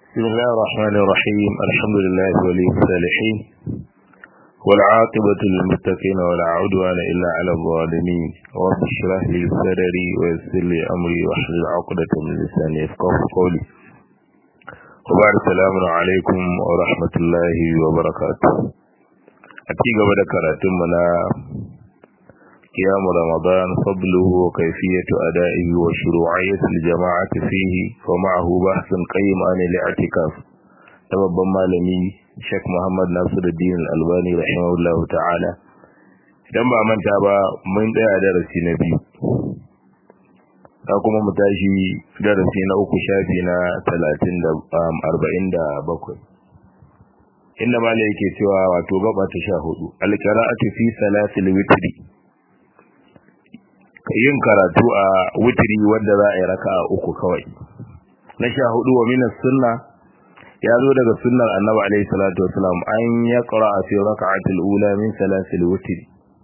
بسم الله الرحمن الرحيم الحمد لله ولي الصالحين والعاقبة للمتقين ولا عدوان إلا على الظالمين رب اشرح لي صدري ويسر لي أمري واحلل عقدة من لساني يفقه قولي وبعد السلام عليكم ورحمة الله وبركاته أتي قبل كراتم منا قيام رمضان فضله وكيفية أدائه وشروعية الجماعة فيه ومعه بحث قيم عن الاعتكاف تبابا مالمي Sheikh Muhammad Nasiruddin Al-Albani rahimahullahu ta'ala idan ba manta ba mun tsaya darasi na biyu ka kuma mu tashi darasi na uku shafi na 30 da 47 inda malai yake cewa wato gaba ta 14 al-qira'atu fi salatil witri yin karatu a witri wanda za a yi raka'a uku kawai na 14 wa minas sunna ya zo daga sunnar annabi alaihi salatu wasalam an ya qara'a fi raka'atil ula min salasil witr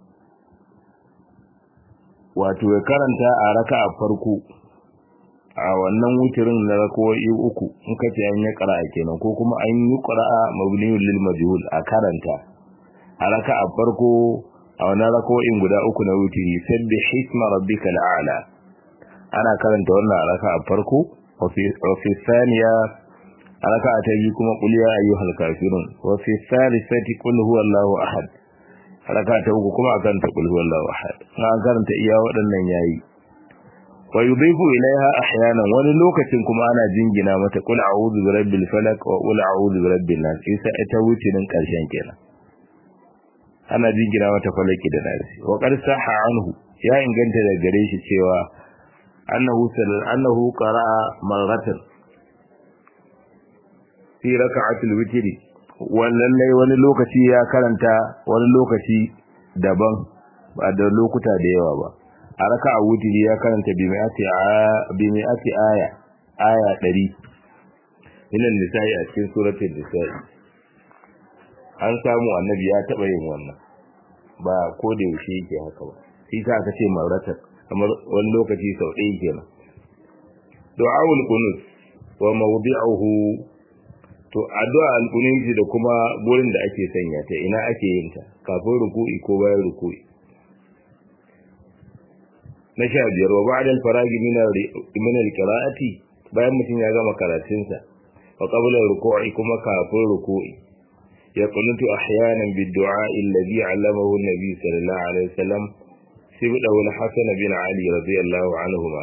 wato ya karanta a raka'a farko a wannan wutirin na rakawai uku in ka ce an ya qara'a kenan ko kuma an yi qara'a mabniyul lil majhul a karanta a raka'a farko a wannan rakawoyin guda uku na wutiri sabbi hisma rabbikal a'la ana karanta wannan a raka'a farko wa fi thaniya a raka'a ta biyu kuma qul ya ayyuhal kafirun wa fi thalithati qul huwallahu ahad a raka'a ta uku kuma akan ta qul huwallahu ahad an karanta iya waɗannan yayi wa yudhifu ilaiha ahyanan wani lokacin kuma ana jingina mata qul a'udhu birabbil falaq wa qul a'udhu birabbin nas isa ita wucinin karshen kenan ana jingina mata falaki da nasi wa qad sahha anhu ya inganta da gare shi cewa annahu sallallahu annahu qara'a marratan fi raka'atul witri lallai wani lokaci ya karanta wani lokaci daban ba da lokuta da yawa ba a raka'a witri ya karanta bi mi'ati bi mi'ati aya aya 100 minan nisa'i a cikin suratul nisa'i an samu annabi ya taba yin wannan ba ko da yaushe yake haka ba shi sa aka ce marratan kamar wani lokaci sau ɗaya kenan du'aul qunut wa mawdi'uhu to addu'a alkununci da kuma gurin da ake sanya ta ina ake yin ta kafin ruku'i ko bayan ruku'i na sha biyar wa ba'da al-faragi min al-qira'ati bayan mutum ya gama karatunsa wa qabla ruku'i kuma kafin ruku'i ya kunutu ahyanan bid-du'a alladhi 'allamahu an-nabi sallallahu alaihi wasallam sibda al-hasan bin ali radiyallahu anhuma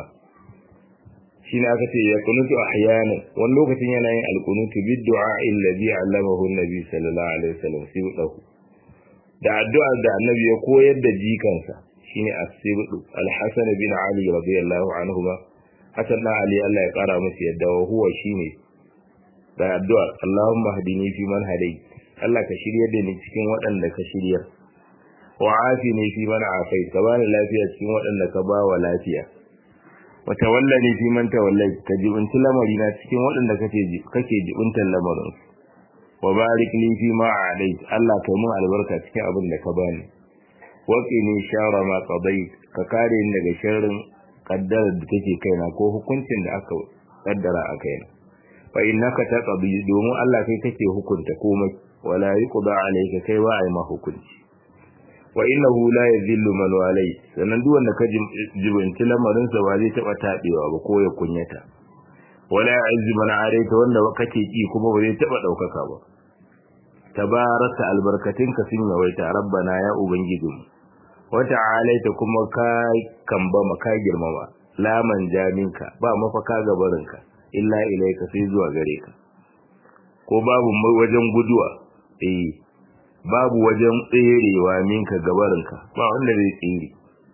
shi ne aka ce ya kunutu ahyanan wani lokacin yana yin alkunutu bid du'a allazi allamahu annabi sallallahu alaihi wasallam sibdahu da addu'a da annabi ya koyar da jikansa shine as-sibdu al-hasan bin ali radiyallahu anhuma hasan da ali Allah ya kara masa yadda wa huwa shine da addu'a Allahumma hadini fi man hadayt Allah ka shirye da ni cikin waɗanda ka shirya wa afini fi man afait ka bani lafiya cikin waɗanda ka ba wa lafiya wata wallani fi man tawallai ka jibinci lamari na cikin waɗanda kake kake jibintan lamarin wa barik li fi ma alai Allah kai mun albarka cikin abin da ka bani wa qini shara ma qadait ka kare ni daga sharrin kaddara da take kaina ko hukuncin da aka kaddara a kaina fa innaka taqdi domin Allah kai kake hukunta komai wala yuqda alayka kai ba ai ma hukunci wa innahu la yadhillu man walai sannan duk wanda ka jibinci lamarin sa ba zai taba tabewa ba ko ya kunyata wala ya'izzu man araita wanda kake ki kuma ba zai taba daukaka ba tabaraka albarkatinka sun yawaita rabbana ya ubangijinmu wa ta'alaita kuma ka kamba maka girmama laman jaminka ba mafaka gabarinka illa ilaika sai zuwa gare ka ko babu wajen guduwa eh babu wajen tserewa minka gabarinka ba wanda zai tsere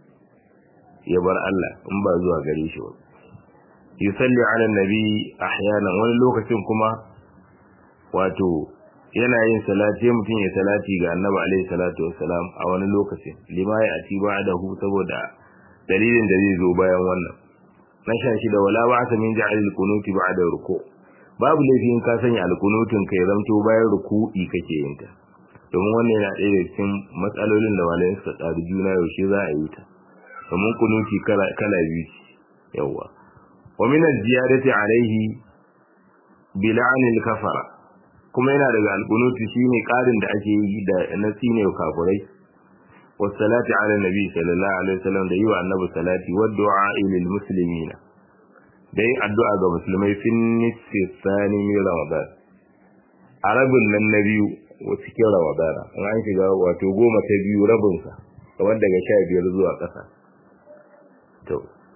ya bar Allah in ba zuwa gare shi ba yusalli ala nabi ahyanan wani lokacin kuma wato yana yin salati mutum ya salati ga annabi alaihi salatu wassalam a wani lokacin lima ya ati ba'dahu saboda dalilin da zai zo bayan wannan na sha shi da wala ba'sa min ja'alil kunuti ba'da ruku babu laifin ka sanya alkunutun kai zamto bayan ruku'i kake yin ta domin wannan yana ɗaya da cikin matsalolin da malayen suka tsari juna yaushe za a yi ta domin kunuti kala biyu yawa wa min az-ziyadati alayhi bil'anil kafara kuma yana daga alqunuti shine karin da ake yi da na tsine kafirai wassalati ala nabi sallallahu alaihi wasallam da yiwa annabi salati wa du'a lil muslimina da yin addu'a ga musulmai fin nisfi thani min ramadan arabin nan na biyu wa cikin ramadan in an shiga wato goma ta biyu rabin sa kamar daga 15 zuwa ƙasa to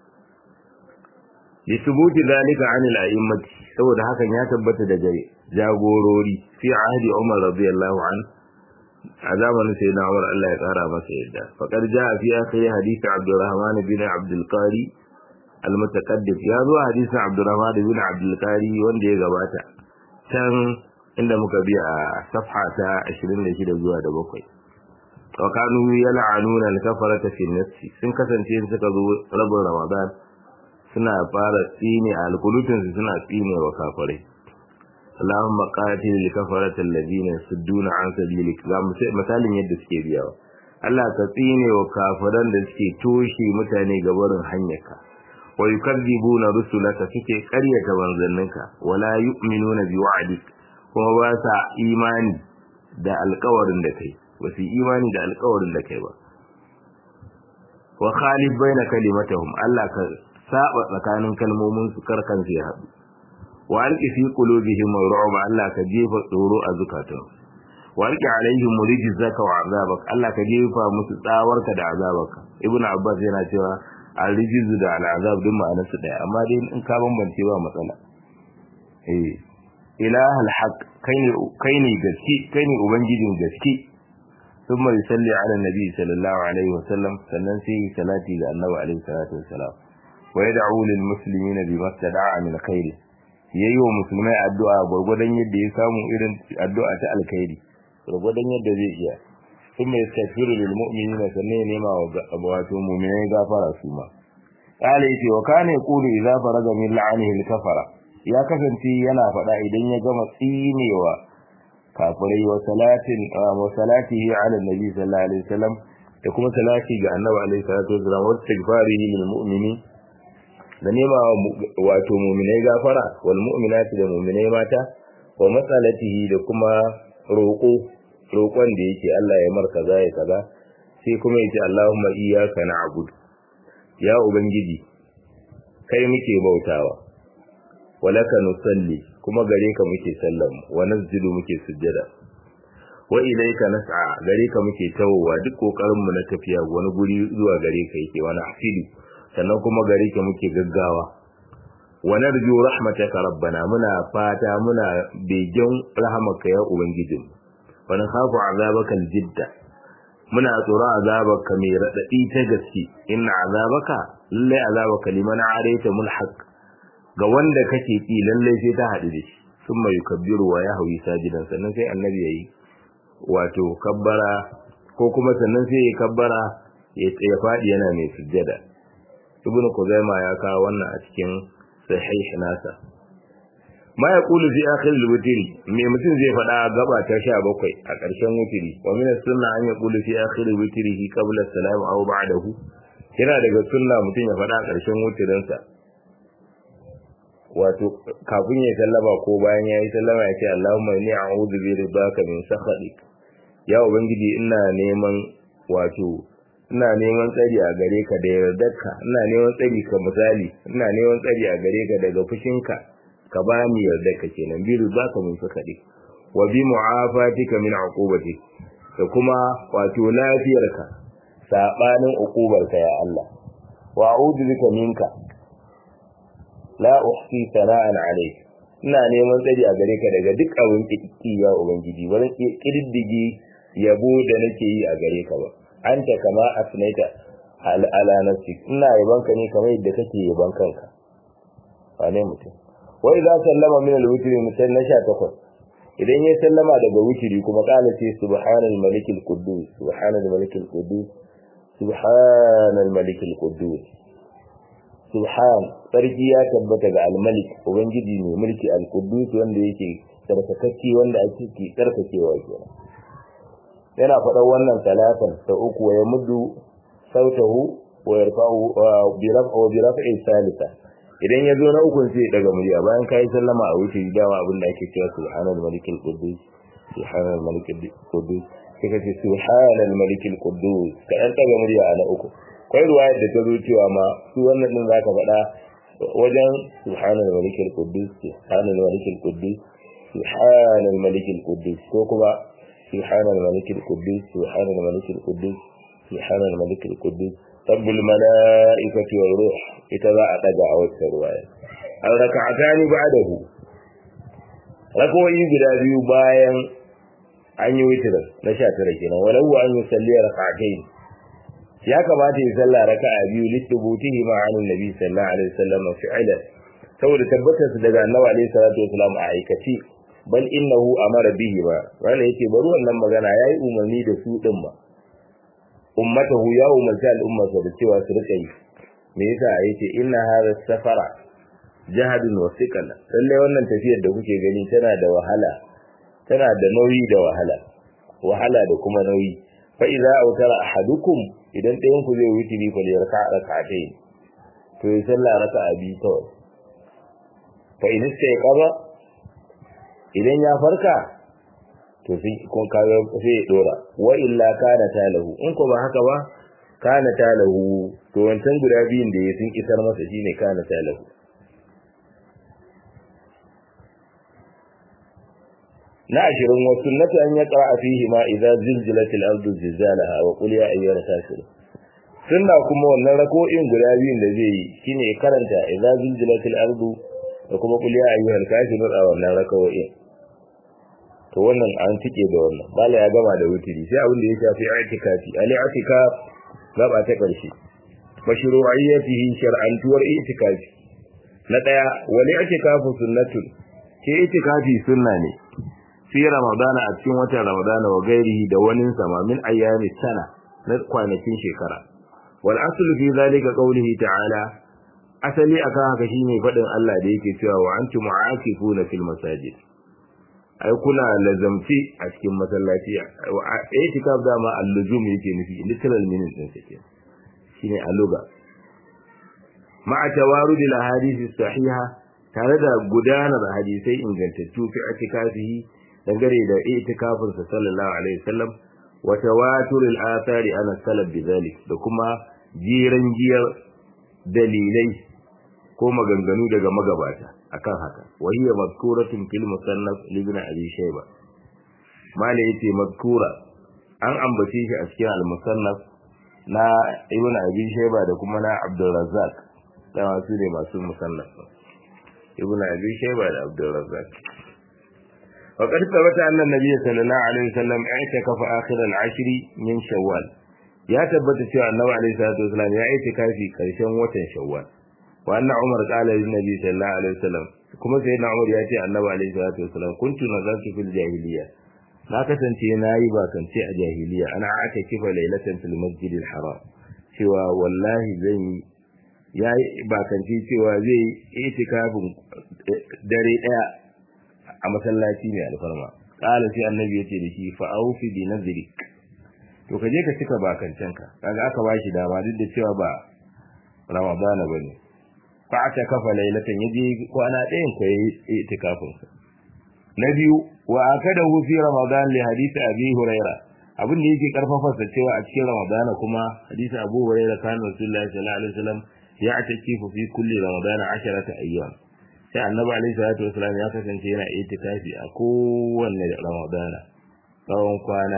li thubuti dhalika an al a'immati saboda hakan ya tabbata daga jagorori fi ahdi Umar radiyallahu an a zamanin sai na Umar Allah ya tsara masa yadda faqad jaa fi akhir hadith Abdurrahman bin Abdul Qari al-mutaqaddim ya zo hadisin Abdurrahman bin Abdul Qari wanda ya gabata can inda muka bi a safha ta 26 zuwa da 7 wa kanu yal'anuna al-kafarata fi nafsi sun kasance suka zo rabin Ramadan suna fara tsine a alkulutunsu suna tsine wa kafirai Allahumma qatil li kafarati alladhina yasudduna an sabilik ga misalin yadda suke biyawa Allah ka tsine wa kafiran da suke toshe mutane ga barin hanyarka wa yukadzibuna rusulaka suke ƙaryata manzanninka wala yu'minuna bi wa'dik kuma ba sa imani da alƙawarin da kai ba su imani da alƙawarin da kai ba wa khalif baina kalimatahum Allah ka saba tsakanin kalmomin su karkan su ya haɗu wa alqi fi qulubihim ru'ba Allah ka jefa tsoro a zukatan wa alqi alaihim rijzaka wa azabak Allah ka jefa musu tsawarka da azabarka ibnu abbas yana cewa al-rijz da al-azab duk ma'anar su daya amma dai in ka bambance ba matsala eh ilaha al-haq kai ne kai ne gaske kai ne ubangijin gaske ثم يصلي على النبي صلى الله عليه وسلم sannan sai salati ga annabi alaihi salatu wassalam wa yad'u lil muslimina bima tada'a min khair yayi wa musulmai addu'a gurgurdan yadda ya samu irin addu'a ta alkhairi gurgurdan yadda zai iya kuma yastaghfiru lil mu'minina sannan ya nema wa wato mu'minai gafara su ma kale yace wa kana yaqulu idza faraga min la'anihi al kafara ya kasance yana faɗa idan ya gama tsinewa kafirai wa salatin wa salatihi ala nabi sallallahu alaihi wasallam da kuma salati ga annabi alaihi salatu wasallam wa istighfarihi lil mu'mini da nema wato mu'minai gafara wal mu'minati da mu'minai mata wa masalatihi da kuma roƙo roƙon da yake Allah ya mar kaza ya kaza sai kuma yace Allahumma iyyaka na'budu ya ubangiji kai muke bautawa walaka nusalli kuma gare ka muke sallamu wa nazzilu muke sujjada wa ilayka nas'a gare ka muke tawowa duk kokarin mu na tafiya wani guri zuwa gare ka yake wani afidu sannan kuma gare ka muke gaggawa wa narju rahmataka rabbana muna fata muna begen rahmaka ya ubangijin wa nakhafu azabaka aljidda muna tsoron azabaka mai radadi ta gaske inna azabaka lalle azabaka liman arayta mulhaq ga wanda kake ki lalle sai ta hadu da shi summa yukabbiru wa yahwi sajidan sannan sai annabi yayi wato kabbara ko kuma sannan sai ya kabbara ya fadi yana mai sujjada ibnu kuzaima ya kawo wannan a cikin sahih nasa ma yaqulu fi akhir al-witr me mutum zai fada gaba ta 17 a ƙarshen witri wa min as-sunna an yaqulu fi akhir witrihi qabla as-salam aw ba'dahu yana daga sunna mutum ya fada a ƙarshen witrin sa wato kafin ya sallama ko bayan ya yi sallama ya ce Allahumma inni a'udhu bi ridaka min sakhatik ya ubangiji ina neman wato ina neman tsari a gare ka da yardarka ina neman tsari ka misali ina neman tsari a gare ka daga fushinka ka ba ni yardarka kenan bi ridaka min sakhatik wa bi mu'afatika min uqubatik da kuma wato lafiyarka sabanin uqubarka ya Allah wa a'udhu bika minka la uhsi sana'an alayk ina neman tsari a gare ka daga duk abin kiki ya ubangiji ba zan kididdige yabo da nake yi a gare ka ba anta kama asnaita ala nafsi ina yaban ka ne kamar yadda kake yaban kanka wane mutum wa idza sallama min al-witri mutan na 18 idan ya sallama daga witri kuma kala ce subhanal malikil quddus subhanal malikil quddus subhanal malikil quddus subhan sarki ya tabbata ga al-malik ubangiji ne mulki al-quddus wanda yake tsarkakakki wanda ake ke tsarkakewa kenan yana faɗan wannan talatan ta uku ya muddu sautahu wa yarfa'u bi raf'i wa bi raf'i salisa idan ya zo na ukun sai daga murya bayan kai sallama a wuce dama abin da ake cewa subhanal malikil quddus subhanal malikil quddus sai ka ce subhanal malikil quddus ka dan daga murya a na uku kai ruwayar da ta zo cewa ma su wannan din zaka faɗa wajen subhanal malikil quddus subhanal malikil quddus subhanal malikil quddus ko kuma subhanal malikil quddus subhanal malikil quddus subhanal malikil quddus rabbul malaikati war ruh ita za a daga a wata ruwaya al rak'atani ba'dahu rakawoyi guda biyu bayan an yi witr na 19 kenan walau an yusalli rak'atayn ya kamata ya salla raka'a biyu litubutihi ma'an nabi sallallahu alaihi wasallam fi'lan saboda tabbatar su daga annabi alaihi salatu wasallam a aikaci bal innahu amara bihi ba wala yake bari wannan magana yayi umarni da su din ba ummatahu ya umarci al'ummarsa da cewa su rika yi me yasa yace inna hadha safara jahadun wa thiqal lalle wannan tafiyar da kuke gani tana da wahala tana da nauyi da wahala wahala da kuma nauyi fa idza awtara ahadukum idan ɗayan ku zai wuce ni fal yarka rak'atayn to ya salla raka'a biyu kawai fa in sai kaza idan ya farka to sai kun kaga sai ya dora wa illa kana talahu in ko ba haka ba kana talahu to wancan guda biyun da ya sun isar masa shine kana talahu na ashirin wa sunnatu an yaqra fihi ma idza zilzilatil ardu zilzalaha wa qul ya ayyuhal kafirun sunna kuma wannan rako'in guda biyun da zai yi shine karanta idza zilzilatil ardu da kuma qul ya ayyuhal kafirun a wannan rako'in to wannan an tike da wannan bala ya gama da wutiri sai abin da ya shafi i'tikafi ali i'tikaf gaba ta karshe mashru'iyyatihi shar'antuwar i'tikafi na daya wali i'tikafu sunnatun ke i'tikafi sunna ne fi ramadana a cikin watan ramadana wa gairihi da wani sama min ayyami sana na kwanakin shekara wal aslu fi zalika qawlihi ta'ala asali akan haka shine fadin Allah da yake cewa wa antum mu'akifuna fil masajid ai kuna lazamci a cikin masallaci itikaf dama al-luzum yake nufi literal meaning din sa ke shine aluga ma'a tawarud al-ahadith sahiha tare da gudanar hadisai ingantattu fi itikafihi dangane da itikafin sa sallallahu alaihi wasallam wa tawatur al-athari ana salaf bidhalik da kuma jiran giyar dalilai ko maganganu daga magabata akan haka wahiya mazkuratun fil musannaf ibn abi shayba mala yace mazkura an ambace shi a cikin al-musannaf na ibn abi shayba da kuma na abdul razzaq da wasu ne masu musannaf ibn abi shayba da abdul razzaq وقد ثبت أن النبي صلى الله عليه وسلم اعتكف آخر العشر من شوال يا ثبت cewa annabi alaihi salatu wasallam ya itikafi karshen watan shawwal wa anna umar qala lin nabi sallallahu alaihi wasallam kuma sayyidina umar ya ce annabi alaihi salatu wasallam kuntu nazartu fil jahiliya na kasance nayi ba kance a jahiliya ana aka kifa lailatan fil masjidil haram cewa wallahi zan yi yayi ba kance cewa zai yi itikafin dare daya a masallaci mai alfarma qala sai annabi ya ce da shi fa aufi bi nazrik to kaje ka cika bakancanka kaga aka bashi dama duk da cewa ba ramadana bane fa aka kafa lailatan yaje kwana ɗayan ko yayi itikafin sa na biyu wa akadahu fi ramadan li hadisi abi huraira abin da yake karfafa sa cewa a cikin ramadana kuma hadisi abu huraira kan rasulullahi sallallahu alaihi wasallam ya atakifu fi kulli ramadan 10 ayyam sai annabi alaihi salatu wasallam ya kasance yana itikafi a kowanne ramadana tsawon kwana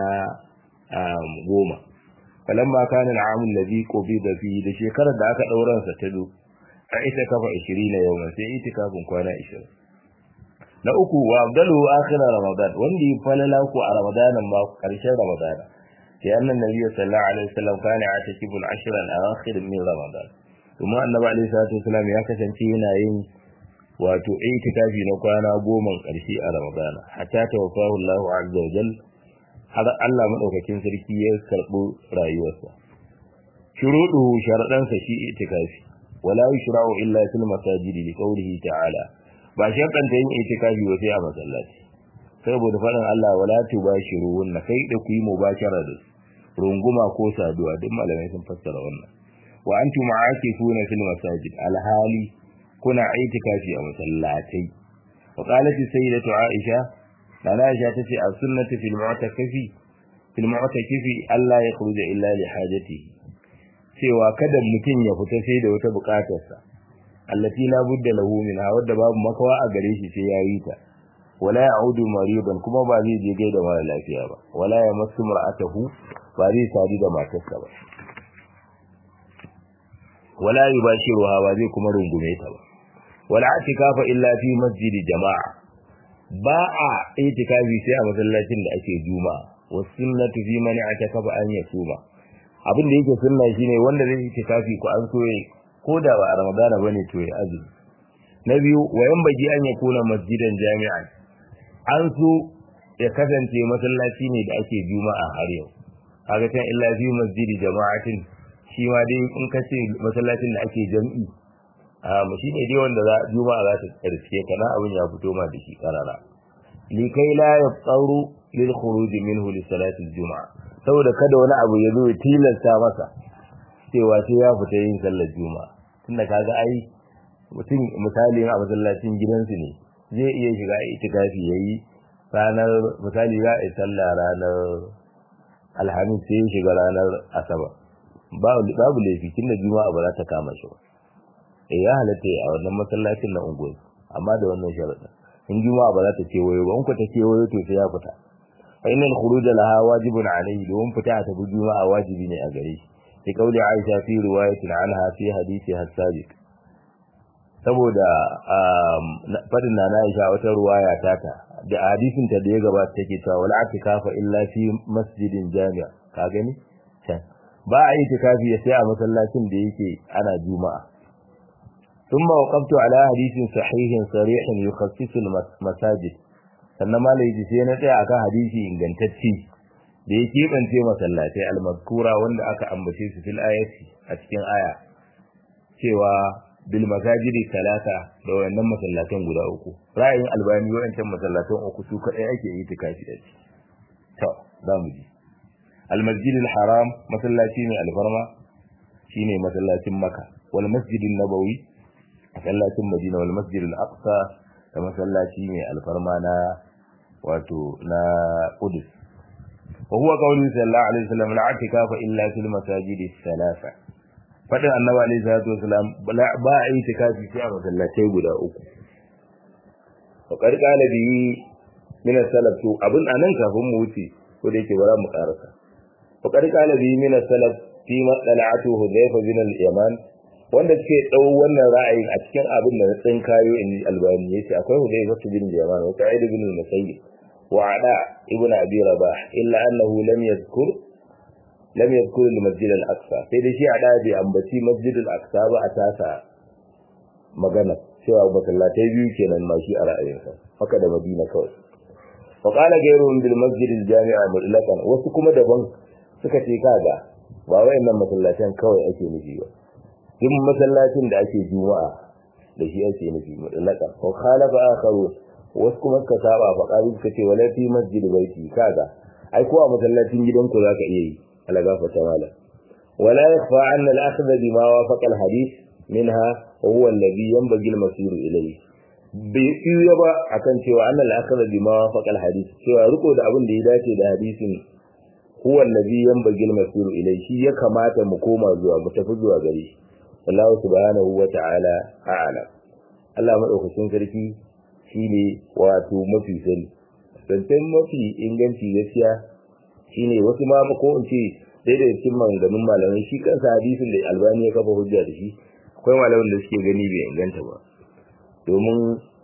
goma falamma kana al'amul ladhi qubida fi da shekarar da aka dauran sa ta do a ita kafa 20 yawman sai itikafin kwana 20 na uku wa abdalu akhir ramadan wanda ya falala ku a ramadanan ba karshen ramadana sai annan nabi sallallahu alaihi wasallam kana atakibul ashr al-akhir min ramadan kuma annabi alaihi salatu wasallam ya kasance yana yin wato itikafi na kwana goma karshe a ramadana hatta tawaffahu Allah azza wa jalla har Allah madaukakin sarki ya karbo rayuwarsa shuruduhu sharadansa shi itikafi wala yushra'u illa fil masajidi li qawlihi ta'ala ba sharɗanta yin itikafi ba sai a masallaci saboda faɗin Allah wala tubashiru wannan kai da ku yi mubashara da runguma ko saduwa duk malamai sun fassara wannan wa antum ma'akifuna fil masajid alhali kuna itikafi a masallatai wa qalat sayyidatu aisha nana aisha tace a sunnati fil mu'takafi fil mu'takafi Allah ya khuruja illa li hajatihi cewa kada mutum ya fita sai da wata bukatarsa allati la budda lahu minha wadda babu makawa a gare shi sai yayi ta wala ya'udu maridan kuma ba zai je gaida mara lafiya ba wala ya masu mar'atahu ba zai sadu da matarsa ba wala yubashiruha ba zai kuma rungume ta ba wala atikafa illa fi masjidi jama'a ba a itikafi sai a masallacin da ake juma'a was sunnatu fi man atakafa an yasuma abin da yake sunna shine wanda zai itikafi ko an so ko da ba a ramadana bane to ya azumi na biyu wayan baji an yakuna masjidan jami'an an so ya kasance masallaci ne da ake juma'a har yau kaga can illa fi masjidi jama'atin shi ma dai in ka ce masallacin da ake jam'i a shi ne dai wanda juma'a za ta karske ka na abin ya fito ma da shi karara likai la yaftaru lil khuruj minhu li salati juma'a saboda kada wani abu ya zo ya tilasta masa cewa sai ya fita yin sallar juma'a tunda kaga ai mutum misali a masallacin gidansu ne zai iya shiga itikafi yayi ranar misali za a yi sallah ranar alhamis sai ya shiga ranar asabar babu laifi tunda juma'a ba za ta kama shi ba eh ya halatta a wannan masallacin na unguwa amma da wannan sharadin in juma'a ba za ta ce wayo ba in ku ta ce wayo to sai ya fita fa innal khuruj laha wajibun alayhi don fita ta bi juma'a wajibi ne a gare shi sai kauli Aisha fi riwayatin anha fi hadisi hasabiq saboda fadin na na Aisha wata ruwaya tata da hadisin ta da ya gabata take cewa wal atikafa illa fi masjidin jami'a ka gani can ba a yi tikafi sai a masallacin da yake ana juma'a ثم وقفت على حديث صحيح صريح يخصص المساجد sannan malai ji sai na tsaya akan hadisi ingantacce da ya keɓance masallatai almazkura wanda aka ambace su fil ayati a cikin aya cewa bil masajidi talata da wayannan masallatan guda uku ra'ayin albani wayancan masallatan uku su kadai ake yi tikafi da shi to za mu ji almasjidil haram masallaci mai alfarma shine masallacin makka wal masjidin nabawi masallacin madina wal masjidil aqsa da masallaci mai alfarma na wato na qudus wa huwa qawlu sallallahu alaihi wasallam la atikafa illa fil masajidi thalatha fadin annabi alaihi salatu wasallam ba a yi tikafi sai a masallatai guda uku wa qad qala bi min salaf to abun anan kafin mu wuce ko da yake bara mu karasa wa qad qala bi min salaf fi madalatu hudayfa bin al-yaman wanda suke dau wannan ra'ayin a cikin abin da na tsinkayo in albani yace akwai hudayfa bin al-yaman wa sa'id bin al-musayyib wa ada ibn abi rabah illa annahu lam yadhkur lam yadhkur al-masjid al-aqsa sai da shi ada bi ambaci masjid al-aqsa ba a tasa magana cewa masallatai biyu kenan ma shi a ra'ayinsa haka da madina kawai wa qala ghayruhum bil masjid al-jami'a mutlaqan wasu kuma daban suka ce kaga ba wayannan masallatan kawai ake nufi ba duk masallacin da ake juma'a da shi ake nufi mutlaqan wa khalafa akharu wasu kuma suka saba fa qalu suka ce wala fi masjid baiti kaga ai ko a masallacin gidanku zaka iya yi ala gafata mala wala yakhfa anna al-akhdha bima wafaqa al-hadith minha wa huwa alladhi yanbaghi al-masir ilayhi bai iya ba akan cewa anna al-akhdha bima wafaqa al-hadith cewa riko da abin da ya dace da hadisin huwa alladhi yanbaghi al-masir ilayhi shi ya kamata mu koma zuwa mu tafi zuwa gare shi Allah subhanahu wa ta'ala a'ala Allah madaukakin sarki shine wato mafi sani zancen mafi inganci gaskiya shine wasu ma ko in ce daidai cikin maganganun malamai shi kansa hadisin da albani ya kafa hujja da shi akwai malamin da suke gani bai inganta ba domin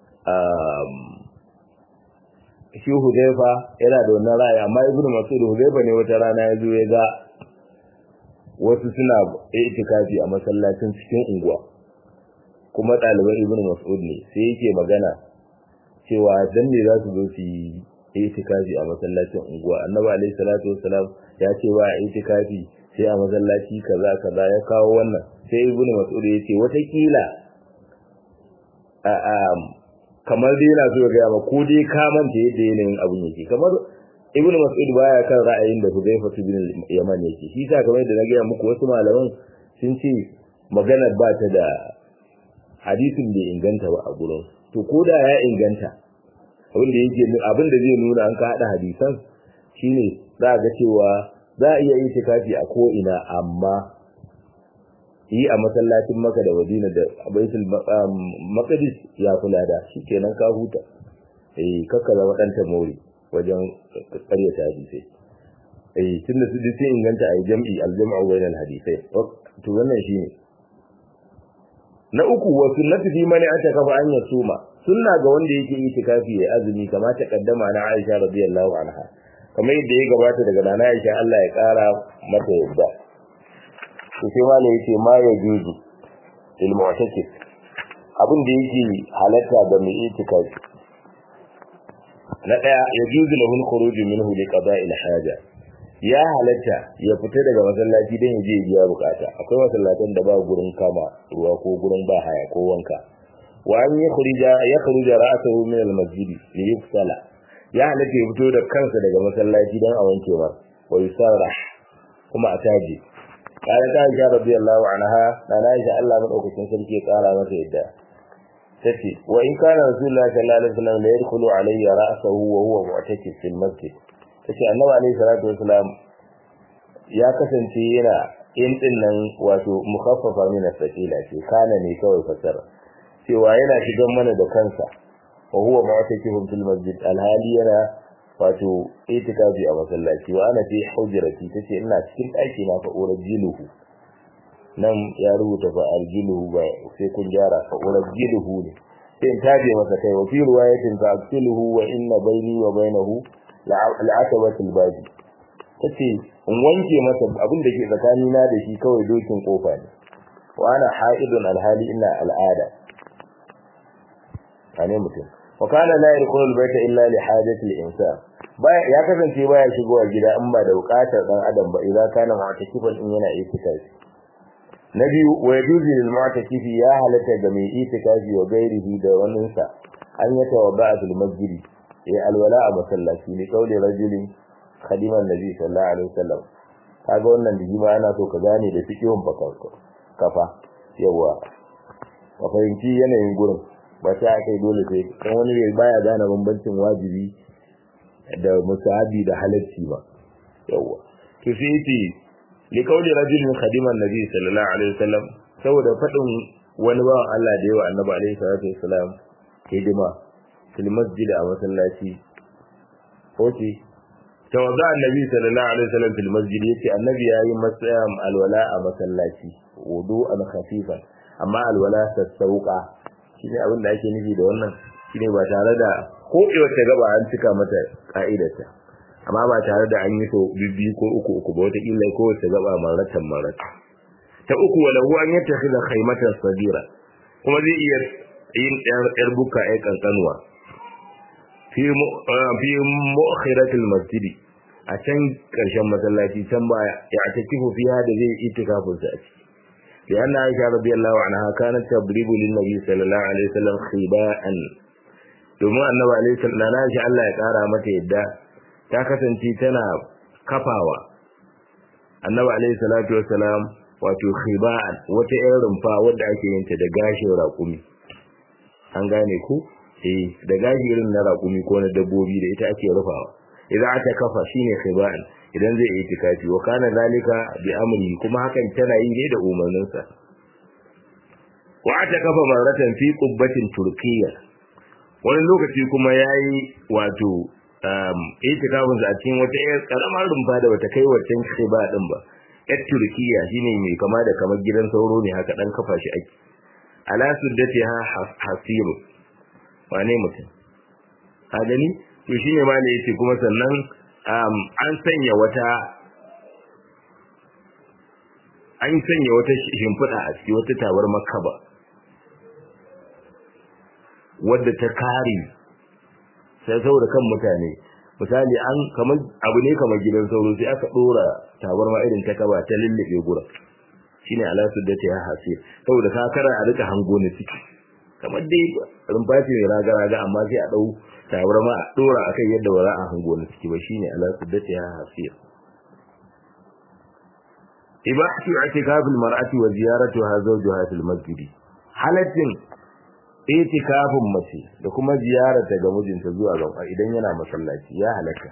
shi hudaifa yana da wannan ra'ayi amma ibnu mas'ud hudaifa ne wata rana ya zo ya ga wasu suna itikafi a masallacin cikin unguwa kuma ɗaliban ibnu mas'ud ne sai yake magana cewa dan ne za su zo su yi itikafi a masallacin unguwa annabi alaihi salatu wassalam ya ce wa itikafi sai a masallaci kaza kaza ya kawo wannan sai ibnu mas'ud ya ce watakila a a kamar dai yana so ya gaya ma ko dai ka manta yadda yanayin abun yake kamar ibnu mas'ud baya kan ra'ayin da Hudayfa bin Yaman yake shi sa kamar yadda na gaya muku wasu malaman sun ce magana ba ta da hadisin bai inganta ba a gurin to ko da ya inganta abin da yake abin da zai nuna an ka hada hadisan shine za ga cewa za a iya itikafi a ko ina amma yi a masallacin maka da Madina da Baitul Maqdis ya kula da shikenan ka huta eh kakka zama dan tamori wajen ƙaryata hadisai eh tunda su sai inganta a jam'i al-jam'u bainal hadisai to wannan shine na uku wa sunnatu fi man atakafa an yasuma sunna ga wanda yake itikafi ya azumi kamar ta kaddama na Aisha radiyallahu anha kamar yadda ya gabata daga nana Aisha Allah ya kara mata yadda to sai ma ne yace ma ya juzu il mu'takif abin da yake halatta ga mai itikafi na daya ya juzu lahu al-khuruj minhu li qada'i al-haja ya halatta ya fita daga masallaci don ya je biya bukata akwai masallatan da ba gurin kama ruwa ko gurin ba haya ko wanka wa an yi khurija ya khuruja ra'sahu min al-masjid li yusalla ya halatta ya fito da kansa daga masallaci don a wanke ba wa yusarrah kuma a taji kana ta Aisha radiyallahu anha na Aisha Allah madaukakin sarki ya kara mata yadda tace wa in kana rasulullahi sallallahu alaihi wasallam la yadkhulu alayya ra'sahu wa huwa mu'takif fil masjid tace annabi alayhi salatu wasalam ya kasance yana in din nan wato mukhaffafa min as-sakila ce kana ne kawai fasara cewa yana shigan mana da kansa wa huwa mu'takifun fil masjid alhali yana wato itikafi a masallaci wa ana fi hujrati tace ina cikin daki na fa urjiluhu nan ya rubuta fa arjiluhu ba sai kun gyara fa urjiluhu ne sai in taje masa kai wa fi riwayatin fa aktiluhu wa inna bayni wa bainahu la'atabatul baji tace in wanke masa abin da ke tsakani na da shi kawai dokin kofa ne wa ana haidun alhali ina al'ada ane mutum wa kana la yadkhulu albayta illa li hajati al-insan baya ya kasance baya shigowa gida in ba da bukatar dan adam ba idan kana mu'takifan in yana itikafi na biyu wa yajuzu lil mu'takifi ya halatta ga mai itikafi wa gairihi da waninsa an yata wa ba'atul masjidi ya alwala a masallaci ne kaule rajulin khadiman nabi sallallahu alaihi wasallam kaga wannan da jima ana so ka gane da fikihun bakarko kafa yawa ka fahimci yanayin gurin ba sai akai dole sai kan wani ne baya gane bambancin wajibi da musahabi da halacci ba yawa to sai yace li kauli rajulin khadiman nabi sallallahu alaihi wasallam saboda fadin wani bawan Allah da yawa annabi alaihi salatu wasallam hidima fil masjid a masallaci oke tawadda annabi sallallahu alaihi wasallam fil masjid yace annabi yayi masayam alwala a masallaci wudu'an khafifan amma alwala sassauka shine abin da ake nufi da wannan shine ba tare da ko wata gaba an cika mata ka'idarta amma ba tare da an yi to bibbi ko uku uku ba wata illa ko wata gaba maratan marata ta uku walahu an yattakhidha khaymatan sadira kuma zai iya yin yar buka ai kankanuwa fi mu'akhiratul masjidi a can karshen masallaci can ba ya takifu fiha da zai itikafin sa a ciki da yana Aisha radiyallahu anha kanat tabribu lin nabi sallallahu alaihi wasallam khiba'an domin annabi alaihi sallallahu alaihi Allah ya kara mata yadda ta kasance tana kafawa annabi alaihi salatu wasalam wato khiba'an wata irin rumfa wadda ake yin ta da gashin raƙumi an gane ku eh da gashi irin na raƙumi ko na dabbobi da ita ake rufawa idan aka kafa shine khiba'an idan zai yi tikafi wa kana zalika bi amri kuma hakan tana yi ne da umarnin sa wa ata kafa maratan fi qubbatin turkiyya wani lokaci kuma yayi wato um itikafin sa a cikin wata yar karamar rumfa da bata kai wancan khiba din ba yar turkiyya shine mai kama da kamar gidan sauro ne haka dan kafa shi ake ala suddatiha hasir wane mutum ka gani to shine ma ne yace kuma sannan an sanya wata an sanya wata shimfiɗa a ciki wata tabar makaba wadda ta kare sai saboda kan mutane misali an kamar abu ne kamar gidan sauro sai aka dora tabar ma irin ta kaba ta lullube gura shine alasu da ta hasir saboda ka kara a rika hango ne ciki kamar dai rumfaci mai raga raga amma sai a dau tabar ma a dora akan yadda ba za a hango ne ciki ba shine alasu da ta hasir ibahatu i'tikaf al-mar'ati wa ziyaratuha zawjaha fil masjid halaccin itikafin mace da kuma ziyararta ga mijinta zuwa ga idan yana masallaci ya halaka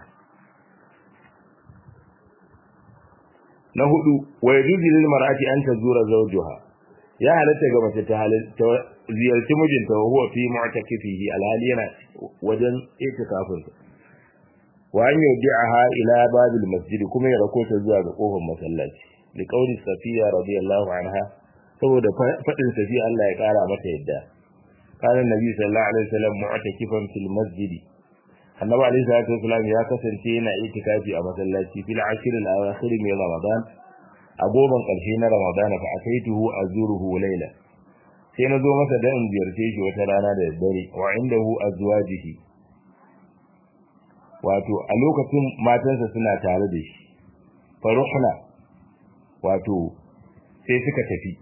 na hudu wa yajuzu lil mar'ati an tazura zawjaha ya halatta ga mace ta halatta ziyarci mijinta wa huwa fi mu'takifihi alhali yana wajen itikafin wa an yudi'aha ila babil masjid kuma ya rako ta zuwa ga kofar masallaci li qawli safiya radiyallahu anha saboda fadin safiya Allah ya kara mata yadda kana nabi sallallahu alaihi wasallam mu'takifan fil masjid annabi alaihi salatu wasallam ya kasance yana itikafi a masallaci fil ashr al awakhir min ramadan a goban karshe na ramadan fa ataituhu azuruhu layla sai na zo masa dan ziyarce shi wata rana da dare wa indahu azwajihi wato a lokacin matansa suna tare da shi faruhna wato sai suka tafi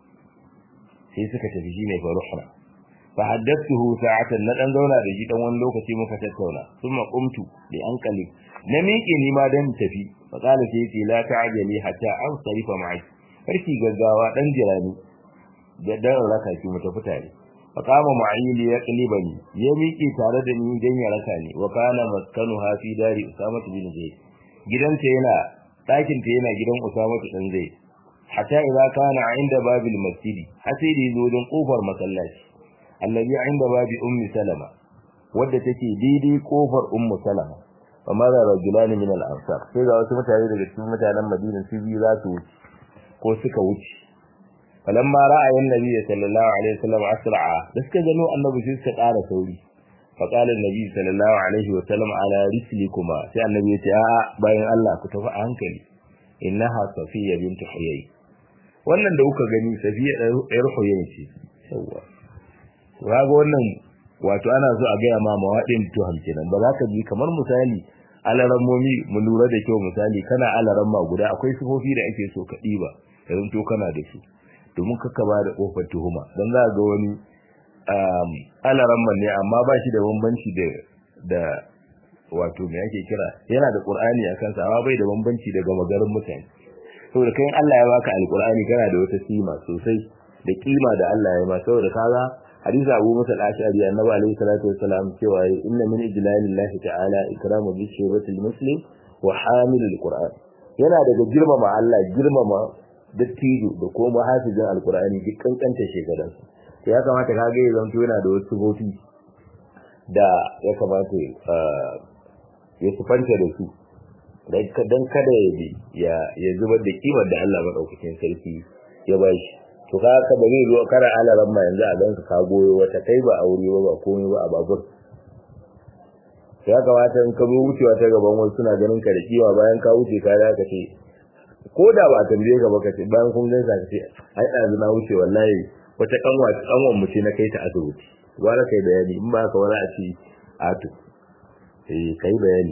sai suka tafi shine faruhna fa haddathuhu sa'atan na dan zauna da shi dan wani lokaci muka tattauna thumma qumtu li anqali na miƙe ni ma dan tafi fa qala sai yace la ta'jali hatta an sarifa ma'i karki gaggawa dan jirani da dan raka ki mu tafi tare fa kama ma'i ya qlibani ya miƙe tare da ni dan ya raka ni wa kana maskanu ha fi dari usama bin zaid gidanta yana ɗakin ta yana gidan usama dan zaid hatta idza kana inda babil masjidi har sai da yazo don kofar masallaci allazi inda babi ummi salama wadda take daidai kofar ummu salama fa mara rajulani min al-ansar sai ga wasu mutane daga cikin mutanen Madina su biyu za su wuce ko suka wuce falamma ra'a annabi sallallahu alaihi wasallam asra'a da suka gano annabi sai suka ƙara sauri fa qala annabi sallallahu alaihi wasallam ala rislikuma sai annabi ya ce a'a bayan Allah ku tafi a hankali innaha safiya bint huyay wannan da kuka gani safiya ɗayar huyay ce yawa raga wannan wato ana so a gaya ma mawaɗin tuham kenan ba za ka ji kamar misali alarammomi mu lura da kyau misali kana alaramma guda akwai sifofi da ake so ka ɗiba idan to kana da su domin kaka ba da ƙofar tuhuma don za ga wani alaramma ne amma ba shi da bambanci da da wato me ake kira yana da qur'ani a kansa amma bai da bambanci daga magarin mutane saboda kai Allah ya baka alqur'ani kana da wata sima sosai da kima da Allah ya ma saboda kaga hadisi Abu Musa al-Ash'ari annabi alayhi salatu wassalam cewa inna min ijlalillahi ta'ala ikramu bi shiratil muslim wa hamilul qur'an yana daga girmama Allah girmama dattijo da kuma hafizin alqur'ani duk kankanta shekarun to ya kamata kage ya zanto yana da wasu gofi da ya kamata ya sufanta da su dan kada ya ya zubar da kimar da Allah madaukakin sarki ya bashi to ka ka ba zai zo kara alaran ma yanzu a ganka ka goyo wata kai ba aure ba ba komai ba a babur ya kamata in ka zo wucewa ta gaban wasu suna ganin ka da kiwa bayan ka wuce ka da ka ce ko da ba tambaye ka ba ka ce bayan kun gaisa ka ce ai ɗazu na wuce wallahi wata kanwa kanwan mu ce na kai ta asibiti gwara kai bayani in ba ka wani a ce ato eh kai bayani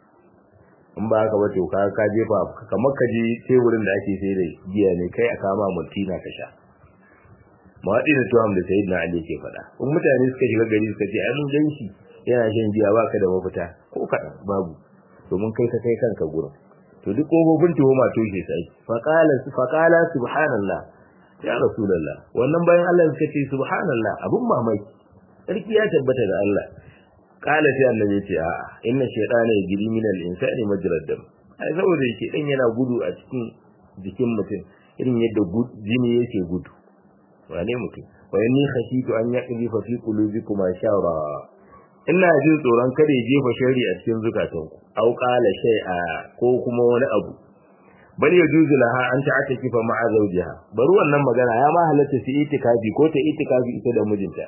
in ba ka ba to ka ka jefa kamar ka je teburin da ake sai da giya ne kai a kama multina ka sha mawaɗi da tuham da sayid na ali ke faɗa in mutane suka shiga gari suka ce ai mun gan shi yana shan giya ba ka da mafita ko kaɗan babu domin kai ka kai kanka gurin to duk kofofin tuhuma toshe sai faqala faqala subhanallah ya rasulullah wannan bayan Allah suka ce subhanallah abun mamaki sarki ya tabbata da Allah kala sai annabi ce a inna shaytana yajri min al-insani majrad dam ai saboda yake dan yana gudu a cikin jikin mutum irin yadda jini yake gudu wane mutum wa yanni khashitu an yaqdi fa fi qulubikum shara ina jin tsoron kada ya jefa shari a cikin zukatanku au qala shay'a ko kuma wani abu bal yajuzu laha an ta'ataki fa ma'a zawjiha bari wannan magana ya ma halatta su itikafi ko ta itikafi ita da mijinta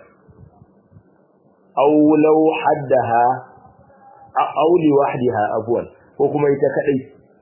aw law haddaha aw li wahdaha afwan ko kuma ita kadai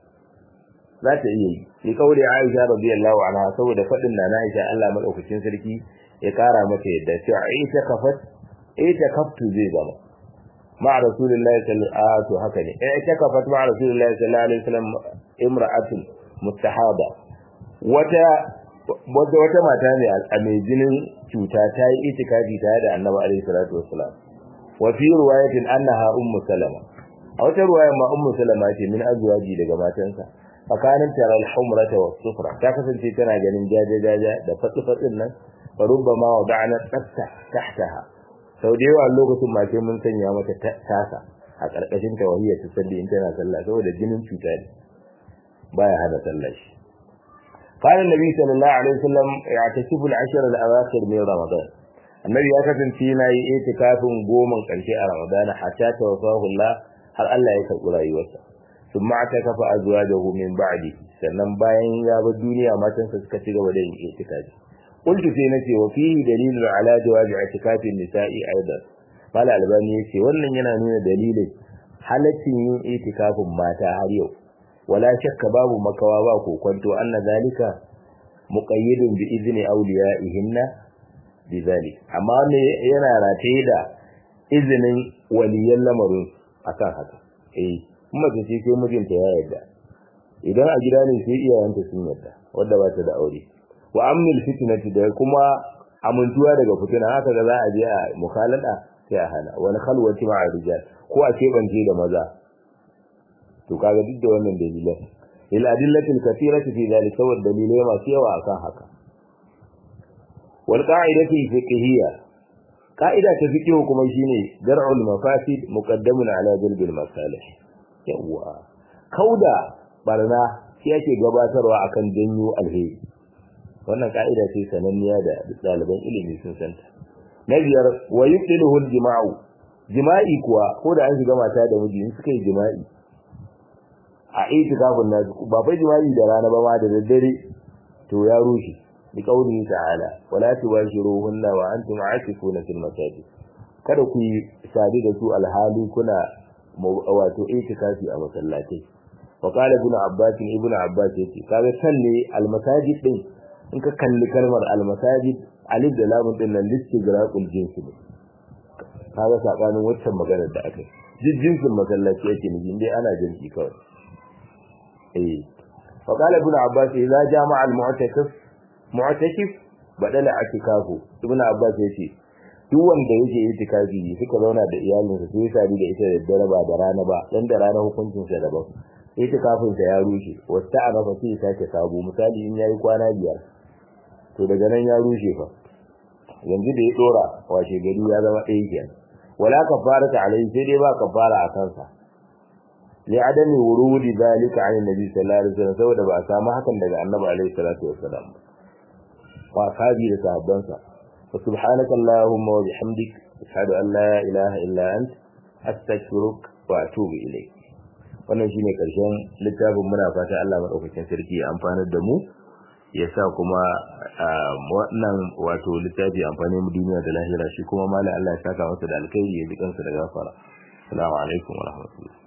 za ta iya yi sai kaure Aisha radiyallahu anha saboda fadin na Aisha Allah madaukakin sarki ya kara mata yadda cewa Aisha kafat ita kaftu zai zama ma rasulullahi sallallahu alaihi wasallam haka ne ita kafat ma rasulullahi sallallahu alaihi wasallam imra'atun mustahaba wata wata wata mata ne a mai jinin cuta ta yi itikafi tare da Annabi alaihi salatu wassalam wa fi riwayatin annaha ummu salama a wata riwaya ma ummu salama ce min azwaji daga matansa fakanin taral humrata was sufra ta kasance tana ganin jaje jaje da fatsi fatsin nan farubbama wada'na tsatta tahtaha sau da yawa lokacin ma sai mun sanya mata tasa a karkashin tawhiyya ta salli in tana sallah saboda jinin cuta ne baya hada sallah shi قال النبي صلى الله عليه وسلم يعتكف العشر الاواخر من رمضان النبي ya kasance yana yi itikafin goman karshe a Ramadan hatta tawaffahu Allah har Allah ya karɓi rayuwarsa thumma atakafa azwajahu min ba'di sannan bayan ya bar duniya matansa suka ci gaba da yin itikafi qultu sai nace wa fihi dalilun ala jawazi itikafin nisa'i aidan mala albani yace wannan yana nuna dalilin halaccin yin itikafin mata har yau wala shakka babu makawa ba kokonto anna zalika muqayyidun bi izni awliya'ihinna bi zalik amma ne yana rataye da izinin waliyan lamarin akan haka eh kuma ta ce sai mijinta ya yarda idan a gida ne sai iyayenta sun yarda wanda ba ta da aure wa amnil fitnati da kuma amintuwa daga fitina haka ga za a je a mukhalada sai a hana wani khalwati ma'a rijal ko a kebance da maza to kaga duk da wannan dalilan lil adillatil kathirati fi dhalika wa dalilai masu yawa akan haka wal qa'idati fiqhiyya qa'ida ta fiqh kuma shine dar'ul mafasid muqaddamun ala jalbil masalih yawa kauda barna shi yake gabatarwa akan janyo alheri wannan ka'ida ce sananniya da ɗaliban ilimi sun santa na biyar wa yubtiluhu al-jima'u jima'i kuwa ko da an shiga mata da miji in suka yi jima'i a itikafin nasu ba fa jima'i da rana ba ma da daddare to ya rushe bi qaulihi ta'ala wala tubashiruhunna wa antum aakifuna fil masajid kada ku yi sadi da su alhali kuna wato itikafi a masallatai wa qala ibn abbas ibn abbas yace kaga kalle almasajid din in ka kalli kalmar almasajid alif da lam din nan listigraqul jinsi ne kaga sakanin waccan maganar da aka yi jinsin masallaci yake ne indai ana jinsi kawai eh fa qala ibn abbas idza jama'a al-mu'takif mu'takif badala atikafu ibn abbas yace duk wanda yake itikafi suka zauna da iyalinsa sai sadi da ita da dare ba da rana ba dan da rana hukuncin sa daban itikafin sa ya rushe wasta ana fa sai sake sabo misali in yayi kwana biyar to daga nan ya rushe fa yanzu da ya dora washe gari ya zama ɗaya kenan wala kafarata alai sai dai ba kafara a kansa li adami wurudi zalika an nabi sallallahu alaihi wasallam saboda ba a samu hakan daga annabi alaihi salatu wasallam wa sahabi da sahabbansa wa subhanaka allahumma wa bihamdik ashhadu an la ilaha illa ant astaghfiruka wa atubu ilayk wannan shine karshen littafin muna fata Allah madaukakin sarki ya amfanar da mu ya sa kuma wannan wato littafi amfani mu duniya da lahira shi kuma malai Allah ya saka masa da alkhairi ya ji kansa da gafara assalamu alaikum wa rahmatullahi